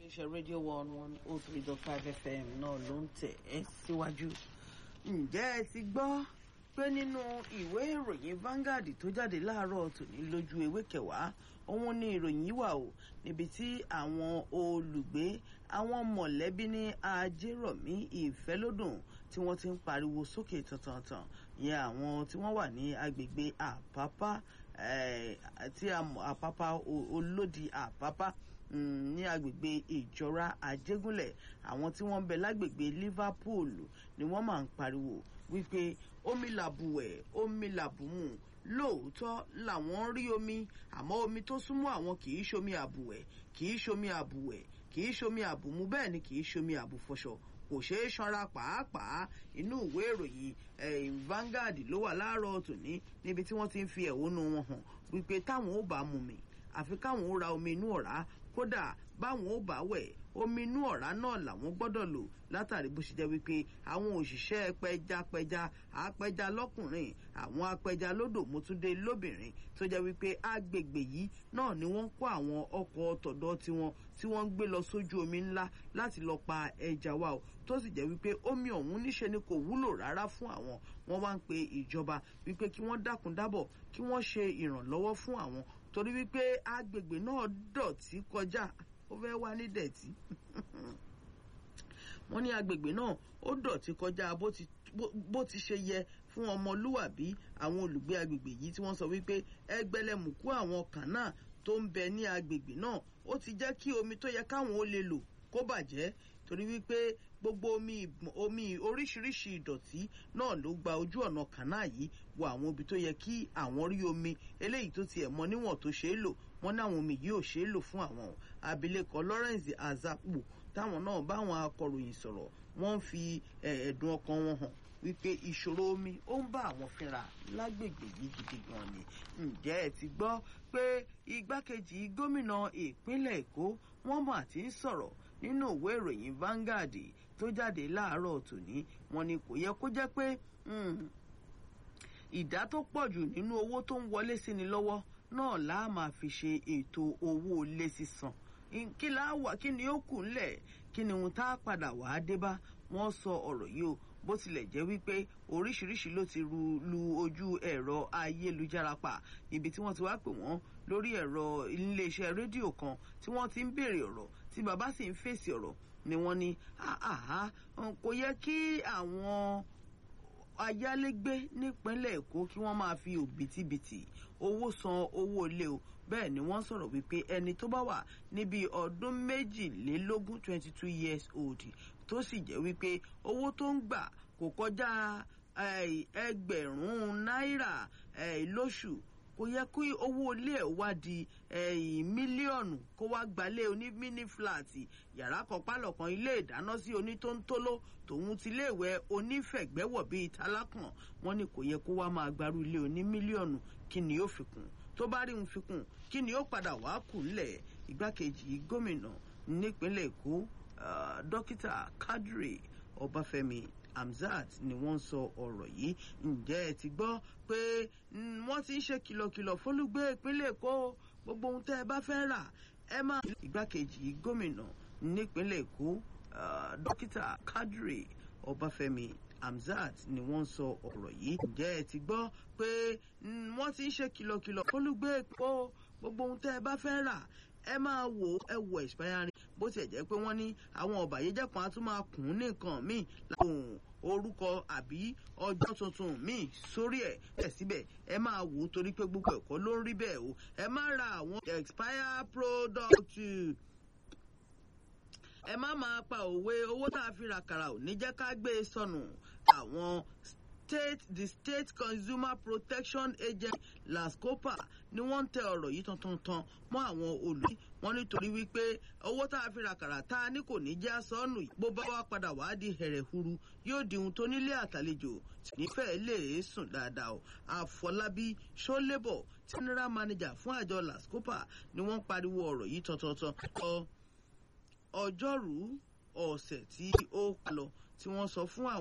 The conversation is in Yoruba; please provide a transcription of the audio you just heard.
iléeṣẹ́ rédíò one one oh three dot five fm náà ló ń tẹ̀ ẹ́ síwájú. ǹjẹ́ ẹ ti gbọ́ pé nínú ìwé ìròyìn Vanguard tó jáde láàárọ̀ tòní lójú ewé kẹwàá òun ni ìròyìn yìí wà o níbi tí àwọn olùgbé àwọn mọ̀lẹ́bí ní ajérọ̀mí ìfẹ́lódùn tí wọ́n ti ń pariwo sókè tọ̀tọ̀tàn ìyẹn àwọn tí wọ́n wà ní agbègbè àpápá tí àpápá olódi àpápá ní agbègbè ìjọra àjẹgúnlẹ̀ àwọn tí wọ́n ń bẹ lágbègbè Liverpool ni wọ́n máa ń pariwo wípé omi làbùwẹ̀ omi làbùmù lóòótọ́ làwọn rí omi àmọ́ omi tó súnmọ́ àwọn kì í ṣomi àbùwẹ̀ kì í ṣomi àbùwẹ̀ kì í ṣomi àbùmù bẹ́ẹ̀ ni kì í ṣomi àbùfọṣọ kò ṣeé ṣanra pàápàá inú ìwé ìròyìn Vanguard ló wà láàárọ̀ tòní níbi tí wọ́n ti ń fi ẹ̀hónú wọn hàn wípé táwọn ò bá mu mi àfi káwọn ó ra omi inú ọ̀rá kódà báwọn ò bá wẹ̀ omi inú ọ̀rá náà làwọn gbọ́dọ̀ lò látàrí bó ṣe jẹ́ wípé àwọn òṣìṣẹ́ pẹjapẹja apẹja lọ́kùnrin àwọn apẹja lódò mọ́túndé lóbìnrin tó jẹ́ wípé agbègbè yìí náà ni wọ́n ń kó àwọn ọkọ̀ tọ̀dọ̀ tiwọn tí wọ́n ń gbé lọ sójú omi ńlá láti lọ pa ẹja wa o tó sì jẹ́ wípé omi ọ̀hún níṣe ni kò wúlò rárá fún àwọn wọ́n wá ń pe ìjọba wípé kí wọ́n dákun dábọ̀ kí wọ́n ṣe ìrànlọ́wọ́ fún àwọn torí wípé agbègbè náà dọ̀tí kọjá ó fẹ́ wá ní dẹ̀tí wọ́n ní agbègbè náà ó dọ̀tí kọjá bó ti ṣe yẹ fún ọmọlúwàbí àwọn olùgbé agbègbè yìí tí wọ́n sọ wípé ẹgbẹ̀lẹ́mùkú àwọn kan náà tó ń bẹ ní agbègbè náà ó ti jẹ́ kí omi tó yẹ káwọn ó lè lò kó bàjẹ́ torí wípé gbogbo omi omi oríṣiríṣi ìdọ̀tí náà ló gba ojú ọ̀nà kànáà yìí wọ àwọn ibi tó yẹ kí àwọn rí omi eléyìí tó tiẹ̀ mọ níwọ̀n tó ṣeé lò wọ́n ní àwọn omi yìí ò ṣeé lò fún àwọn abilékọ Lawrence Azapu táwọn náà báwọn akọ̀ròyìn sọ̀rọ̀ wọ́n ń fi ẹ̀ẹ̀dùn ọkàn wọn hàn wípé ìṣòro omi ó ń bá àwọn fínra lágbègbè yìí gidi gan ni ǹjẹ́ ẹ ti gbọ́ pé igbákejì gómìnà ìpínlẹ̀ Èkó wọ́n mà ti ń sọ̀rọ̀ nínú ìwé ìròyìn Vanguard tó jáde láàárọ̀ tòní wọ́n ní kò yẹ kó jẹ́ pé ìdá tó pọ̀ jù nínú owó tó ń wọlé sí ni lọ́wọ́ náà láà máa fi ṣe ètò owó ilé sísan kí láwà kí ni ó kù ńlẹ̀ kí ni ohun tá a padà wà á dé bá wọ́n sọ ọ̀rọ̀ yìí o bó tilẹ̀ jẹ́ wípé oríṣiríṣi ló ti ru lu ojú ẹ̀rọ ayélujára pa ibi tí wọ́n ti wá pè wọ́n lórí ẹ̀rọ iléeṣẹ́ rédíò kan tí wọ́n ti ń béèrè ọ̀rọ̀ tí bàbá sì ń fèsì ọ̀rọ̀ ni wọ́n ní àhà kò yẹ kí àwọn ayálégbé nípínlẹ̀ Èkó kí wọ́n máa fi òbítíbitì owó san owó ilé o bẹ́ẹ̀ ni wọ́n sọ̀rọ̀ wípé ẹni tó bá wà níbi ọdún méjìlélógún twenty two years old tó sì jẹ́ wípé owó tó ń gbà kò kọjá ẹgbẹ̀rún náírà lóṣù kò yẹ kí owó ilé ẹ̀ wá di mílíọ̀nù kó wá gbalé oní mini fúláàtì yàrá kan pálọ̀ kan ilé ìdáná sí onítóńtóló tòun ti léèwẹ̀ onífẹ̀gbẹ́wọ̀ bíi tálákàn wọn ni kò yẹ kó wá máa gbarú ilé oní mílíọ̀nù kí ni yóò fi kún tó bá rí òun fi kún kí ni yóò padà wá kù ńlẹ̀ igbákejì gómìnà nípínlẹ̀ Èkó dókítà Kadri Ọbáfẹ́mi Hamzat ni wọ́n sọ ọ̀rọ̀ yìí ǹjẹ́ ẹ ti gbọ́ pé wọ́n ti ń ṣe kìlọ̀kìlọ̀ fólúgbé ìpínlẹ̀ Èkó gbogbo ohun tẹ́ ẹ bá fẹ́ rà ẹ máa. igbákejì gómìnà nípínlẹ̀ Èkó dókítà Kadri Ọbáfẹ́mi Hamzat ni wọ́n sọ ọ̀rọ̀ yìí ǹjẹ́ ẹ ti gbọ́ pé wọ́n ti ń ṣe kìlọ̀kìlọ̀ fólúgbé Èkó gbogbo ohun tẹ́ ẹ bá fẹ́ rà ẹ máa wò ẹ wọ expiring bó tiẹ̀ jẹ́ pé wọ́n ní àwọn ọ̀bàyéjẹ́ kan á tún máa kùn ún ní nǹkan míì láwọn orúkọ àbí ọjọ́ tuntun míì sórí ẹ̀ bẹ́ẹ̀ síbẹ̀ ẹ máa wò ó torí pé gbogbo ẹ̀kọ́ ló ń rí bẹ́ẹ̀ o ẹ má ra àwọn expire product ẹ má máa pa òwe owó tá a fi ra kàrà ò ní jẹ́ ká gbé e sọnù àwọn state the state consumer protection agent lascopa ni wọ́n ń tẹ ọ̀rọ̀ yìí tantantan mọ́ àwọn olùdí wọn nítorí wípé owó tá a fi ra kàrà tá a ní kò ní já sọ́ọ̀nù bó bá wá padà wá di hẹ̀rẹ̀huru yóò di ohun tó nílé àtàlejò nífẹ̀ẹ́ lè sùn dáadáa o àfọlábí ṣólébọ̀ general manager fún àjọ lascopa ni wọ́n pariwo ọ̀rọ̀ yìí tantantan ọjọ́rú ọ̀sẹ̀ tí ó kà lọ tí wọ́n sọ fún àwọn.